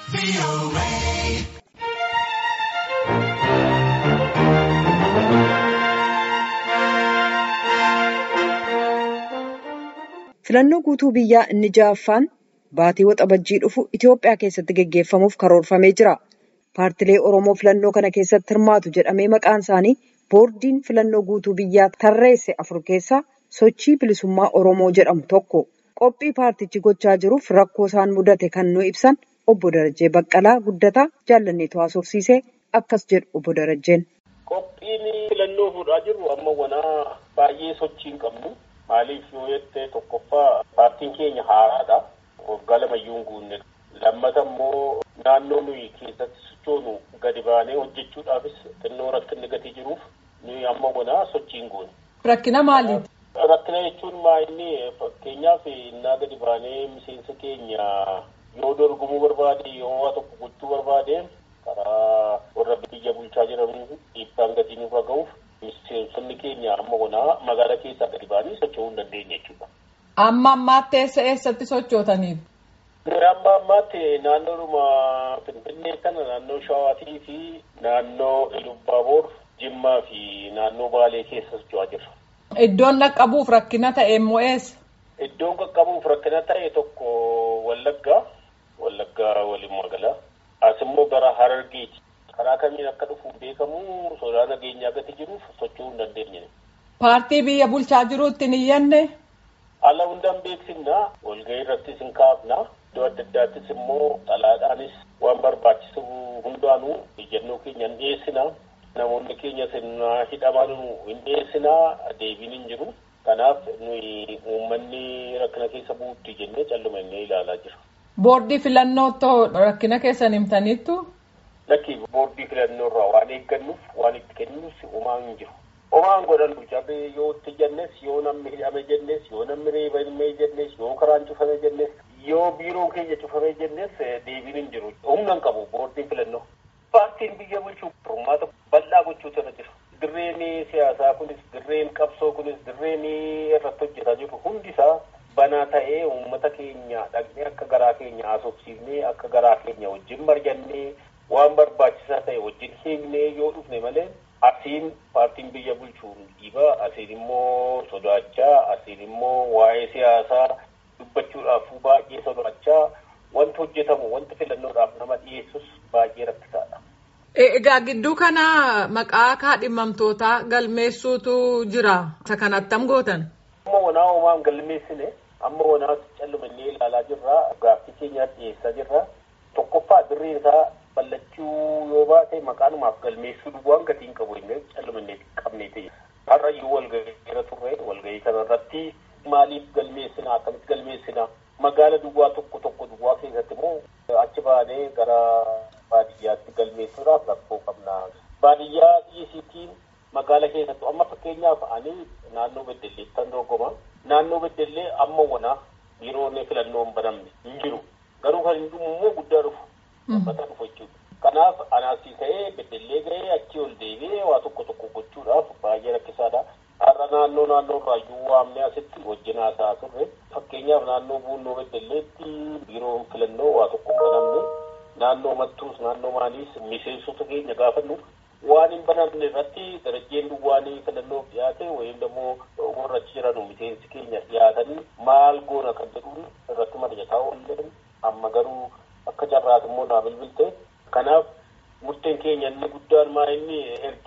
Filannoo guutuu biyyaa inni ja'affaan baatii waxabajjii dhufu Itoophiyaa keessatti gaggeeffamuuf karoorfamee jira. Paartilee Oromoo filannoo kana keessatti hirmaatu jedhamee maqaan isaanii boordiin filannoo guutuu biyyaa tarreesse afur keessaa sochii bilisummaa Oromoo jedhamu tokko. Qophii paartichi gochaa jiruuf rakkoo isaan mudate kan nu ibsan obbo Darajjee Baqqalaa Guddataa jaallanneetu haasofsiisee akkas jedhu obbo Darajjeen. Qophiin filannoo fuudhaa jirru amma wanaa baay'ee sochii hin qabnu. Maaliif yoo jettee tokkoffaa paartiin keenya haaraadha. Waggaa lamayyuu hin guunne. Lammata immoo naannoo nuyi keessatti sochoonu gadi baanee hojjechuudhaafis xinnoo rakkinni gatii jiruuf nuyi amma wanaa sochii hin goone. Rakkina maaliiti? Rakkina jechuun maa inni fakkeenyaaf innaa gadi baanee miseensa keenya yoo dorgomuu barbaade yoo waa tokko gochuu barbaade karaa warra biyya bulchaa jiran dhiibbaan gatii nurra ga'uuf miseensonni keenya amma wanaa magaalaa keessaa gadi baanii socho'uu hin dandeenye jechuudha. Amma ammaatti eessa eessatti sochootaniiru? Amma ammaatti naannoodhuma Finfinnee kana naannoo Shawaatii fi naannoo Ilubaaboor, Jimmaa fi naannoo Baalee keessa socho'aa jirra. Iddoon qaqqabuuf rakkina ta'e immoo eessa? Iddoon qaqqabuuf rakkina ta'e tokko Wallaggaa, Wallaggaa waliin magaalaa. As immoo gara Harargeeti. Karaa kamiin akka dhufu beekamu sodaa nageenyaa gati jiruuf socho'uu hin dandeenye. Paartii biyya bulchaa jiruutti hin iyyanne? Ala hundaan beeksifna walgahii irrattis hin kaafna iddoo adda addaattis immoo xalaadhaanis waan barbaachisu hundaanuu ejjennoo keenya hin dhiyeessina namoonni keenya sirnaa hidhaman hin dhiyeessina deebiin hin jiru kanaaf nuyi uummanni rakkina keessa buutti jennee calluma inni ilaalaa jira. Boordii filannoo ta'uu rakkina keessan himtaniittu? Lakki boordii filannoo irraa waan eeggannuuf waan itti kennuuf homaa hin jiru. Homaan godhannu cabee yoo itti jennes yoo namni hidhame jennes yoo namni reebame jennes yoo karaan cufame jennes yoo biiroon keenya cufame jennes deebiin hin jiru. Humna hin qabu boordiin filannoo. Paartiin biyya bulchuu furmaata bal'aa gochuutu irra jira. Dirreen siyaasaa kunis dirreen qabsoo kunis dirreen irratti hojjetaa jiru hundisaa banaa ta'ee uummata keenya dhaqnee akka garaa keenya haasofsiifnee akka garaa keenya wajjin marjannee waan barbaachisaa ta'e wajjin hiiknee yoo dhufne malee asiin paartiin biyya bulchuun dhiiba asiin immoo sodaachaa asiin immoo waa'ee siyaasaa dubbachuudhaaf baay'ee sodaachaa wanti hojjetamu wanti filannoodhaaf nama dhiyeessus baay'ee rakkisaadha. Egaa gidduu kana maqaa kaadhimamtootaa galmeessuutu jira. Isa kana attam gootan? Amma wanaa homaan galmeessine amma wanaa callumannee ilaalaa jirra gaaffii keenyaaf dhiyeessaa jirra tokkoffaa dirreen isaa ballachuu yoo baate maqaanumaaf galmeessuu duwwaan gatiin qabu inni callumannee qabnee ta'e. Har'a iyyuu walgahii irra turre walgahii kana irratti maaliif galmeessina akkamitti galmeessina magaala duwwaa tokko tokko duwwaa keessatti immoo achi baanee gara baadiyyaatti galmeessuudhaaf rakkoo qabna. Baadiyyaa dhiisiitiin magaala keessattu amma fakkeenyaaf ani naannoo beddellee kan dorgoma naannoo beddellee amma wana biiroonni filannoo hin banamne hin jiru garuu kan hin dhumu immoo guddaa dhufu. Uummata dhufu jechuudha. Kanaaf anaasii ta'ee beddellee ga'ee achii ol deebi'ee waa tokko tokko gochuudhaaf baay'ee rakkisaadha. Har'a naannoo naannoo irraayyuu waamnee asitti wajjin haasa'aa turre fakkeenyaaf naannoo buunnoo beddelleetti biiroon filannoo waa tokko hin banamne naannoo mattuus naannoo maaliis miseensota keenya gaafannu waan hin banamne irratti darajjeen duwwaanii filannoof dhiyaate wayim immoo warra achi jiran miseensi keenya dhiyaatanii maal goona kan jedhuun irratti mari'ataa oolleen amma garuu akka carraatu immoo naa bilbilte kanaaf murteen keenya inni guddaan maa inni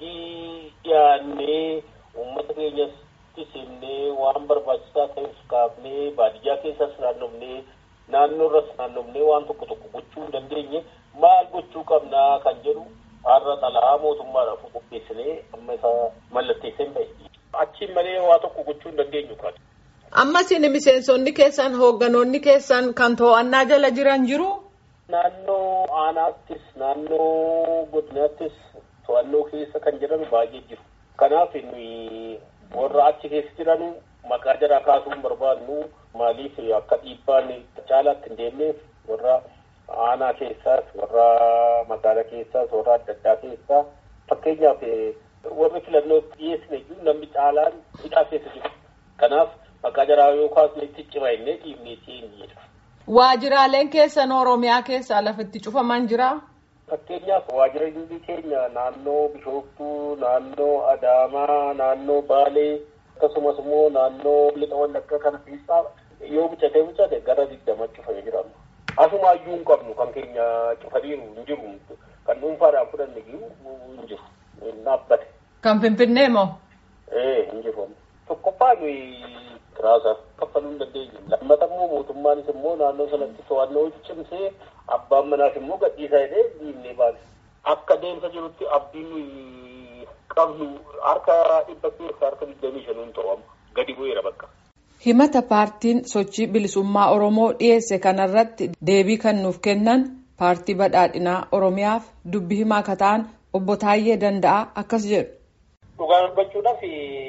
ergii dhiyaannee uummata keenyas simnee waan barbaachisaa ta'es kaafnee baadiyyaa keessas naannofnee naannoo irras naannofnee waan tokko tokko gochuu hin dandeenye maal gochuu qabnaa kan jedhu har'a xalaa mootummaadhaaf qopheessinee amma isa mallatteesseen bahe achiin malee waa tokko gochuu hin dandeenyu kan. Amma isin miseensonni keessan hoogganoonni keessan kan to'annaa jala jiran jiru. Naannoo aanaattis naannoo godinaattis to'annoo keessa kan jiran baay'ee jiru. Kanaaf nuyi warra achi keessa jiran maqaa jaraa kaasuu hin barbaadnu maaliif akka dhiibbaan caalaatti hin deemneef warra aanaa keessaas warra magaalaa keessaas warra adda addaa keessaa fakkeenyaaf warri filannoo dhiyeessine iyyuu namni caalaan hidhaa keessa jiru. Kanaaf maqaa jaraa yoo kaasne itti cima innee dhiibnee siin jedha. Waajiraaleen keessan Oromiyaa keessaa lafatti cufaman jira? Fakkeenyaaf waajirri keenya naannoo Bishooftuu, naannoo Adaamaa, naannoo Baalee akkasumas immoo naannoo Lixa Wallaggaa kana keessaa yoo bitatee bitate gara digdama cufamee jira. Asuma iyyuu hin qabnu kan keenya cufaniiru hin jiru. Kan dhuunfaadhaan fudhanne jiru hin jiru. Dhaabbate. Kan Finfinnee moo? Ee hin jiru. Tokkoffaa nuyi kiraasaa kaffaluu hin dandeenyu. Lammata immoo mootummaanis immoo naannoo sanatti to'annoo cimsee abbaan manaas immoo gadhiisaa jedhee dhiibnee baane. Akka deemsa jirutti abdiin nuyi qabnu harka dhibba keessa harka digdamii shanuun ta'u gadi bu'eera bakka. Himata paartiin sochii bilisummaa Oromoo dhiyeesse kanarratti deebii kan nuuf kennan paartii badhaadhinaa Oromiyaaf dubbi himaa akka ta'an obbo Taayyee Danda'a akkas jedhu. Dhugaa dubbachuudhaaf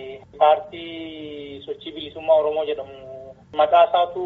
paartii sochii bilisummaa Oromoo jedhamu maqaa isaatu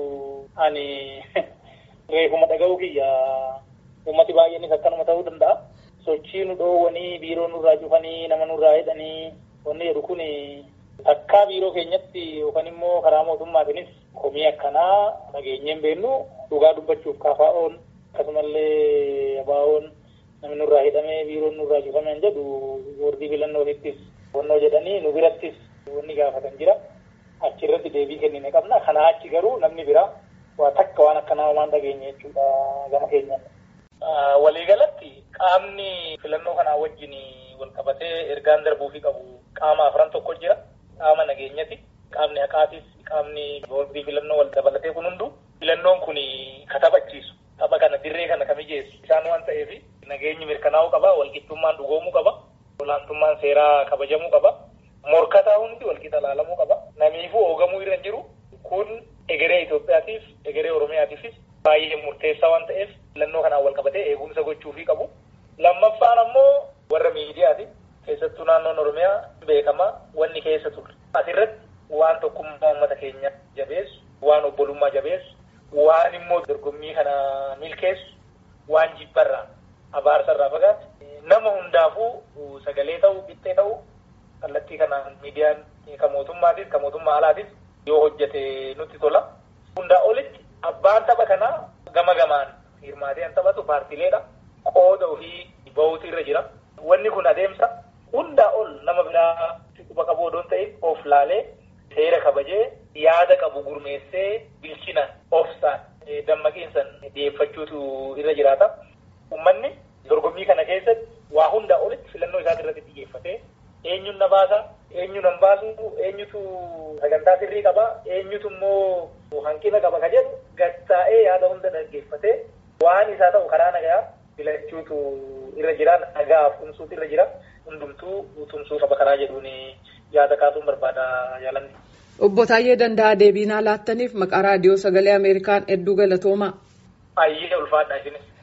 ani reefuma dhaga'uu kiyya uummati baay'eenis akkanuma ta'uu danda'a. Sochii nu dhoowwanii biiroo nurraa cufanii nama nurraa hidhanii wanni jedhu kun takkaa biiroo keenyatti yookaan immoo karaa mootummaatiinis komii akkanaa nageenyeen beennu dhugaa dubbachuuf kaafaa'oon akkasumallee abaa'oon namni nurraa hidhamee biiroon nurraa cufameen jedhu boordii filannootiittis wannoo jedhanii nu birattis wanni gaafatan jira. Achirratti deebii kennine qabna. Kanaa achi garuu namni biraa waa takka waan akkanaa waan dhageenye jechuudha gama keenyan. Waliigalatti qaamni filannoo kanaa wajjin wal qabatee ergaan darbuufii qabu qaama afran tokko jira. Qaama nageenyati. Qaamni haqaatis qaamni boordii filannoo wal dabalatee kun hundu filannoon kun katabachiisu. Tapha kana dirree kana kamijeessu isaan waan ta'eef nageenyi mirkanaa'uu qaba. Walqixxummaan dhugoomuu qaba. Olaantummaan seeraa kabajamuu qaba. Morkataa hundi walqixa ilaalamuu qaba. Namiifuu hoogamuu irra jiru kun egeree Itoophiyaatiif egeree Oromiyaatiifis baay'ee murteessaa waan ta'eef filannoo kanaan wal qabatee eegumsa gochuufii qabu. Lammaffaan ammoo warra miidiyaati. Keessattuu naannoon Oromiyaa beekamaa wanni keessa turre. Asirratti waan tokkummaa uummata keenya jabeessu, waan obbolummaa jabeessu, waan immoo dorgommii kana milkeessu, waan jibbarraa abaarsarraa fagaatu. Nama hundaafuu sagalee ta'uu, qixxee ta'uu kallattii kanaan miidiyaan kan mootummaatis kan mootummaa alaatis yoo hojjete nutti tola. Hundaa olitti abbaan tapha kanaa gama gamaan hirmaatee kan taphatu paartileedha. Qooda ofii bahuutu irra jira. Wanni kun adeemsa hundaa ol nama biraa quba qabu odoo hin ta'in of laalee seera kabajee yaada qabu gurmeessee bilchina ofsaan dammaqiinsan dhiyeeffachuutu irra jiraata. Uummanni dorgommii kana keessatti waa hundaa olitti filannoo isaa irratti xiyyeeffatee eenyuun na baasa eenyu nan baasu eenyutu sagantaa sirrii qaba eenyutu immoo hanqina qaba ka jedhu gattaa'ee yaada hunda dhaggeeffatee waan isaa ta'u karaa nagayaa filachuutu irra jira nagaaf tumsuutu irra jira hundumtuu tumsuu qaba karaa jedhuun yaada kaasuun barbaada jaalanni. Obbo Taayyee Danda'a deebiinaa laattaniif maqaa raadiyoo sagalee Ameerikaan hedduu galatoomaa. Ayyee ulfaadha isinis.